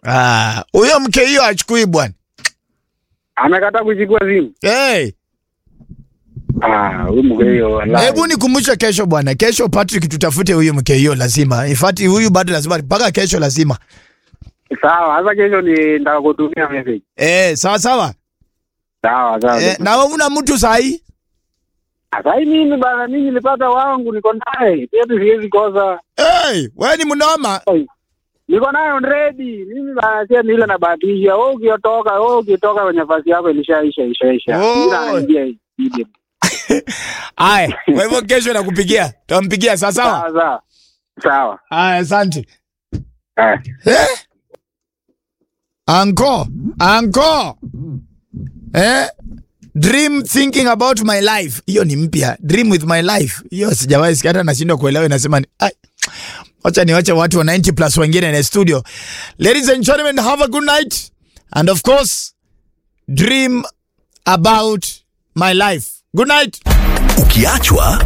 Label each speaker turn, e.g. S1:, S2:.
S1: Ah, huyo mke hiyo achukui bwana.
S2: Amekataa kuchukua simu.
S1: Hey,
S2: Ah, huyu mke hiyo wallahi.
S1: hebu nikumbushe kesho bwana. Kesho Patrick tutafute huyu mke hiyo lazima. In fact huyu bado lazima mpaka kesho lazima.
S2: Sawa, sasa kesho ni nitakutumia message.
S1: Eh, sawa sawa.
S2: Sawa, sawa.
S1: Eh, na wewe una mtu sahi?
S2: Sasa hii mimi bana mimi nilipata wangu niko naye. Pia tu siwezi kosa.
S1: Hey, wewe ni mnoma.
S2: Niko naye on ready. Mimi bana sasa ni ile nabahatisha. Wewe ukitoka, wewe ukitoka kwenye nafasi yako ilishaisha ishaisha.
S1: Oh.
S2: Mimi naingia hii.
S1: Aya, kwa hivyo kesho nakupigia. Tutampigia sawa sawa.
S2: Sawa, sawa. Sawa.
S1: Aya, asante.
S2: Eh.
S1: Eh? Anko, anko. Eh? Dream thinking about my life. Hiyo ni mpya. Dream with my life. Hiyo sijawahi sikia hata nashindwa kuelewa inasema ni ai. Wacha niwache watu wa 90 plus wengine na studio. Ladies and gentlemen, have a good night. And of course, dream about my life. Good night.
S3: Ukiachwa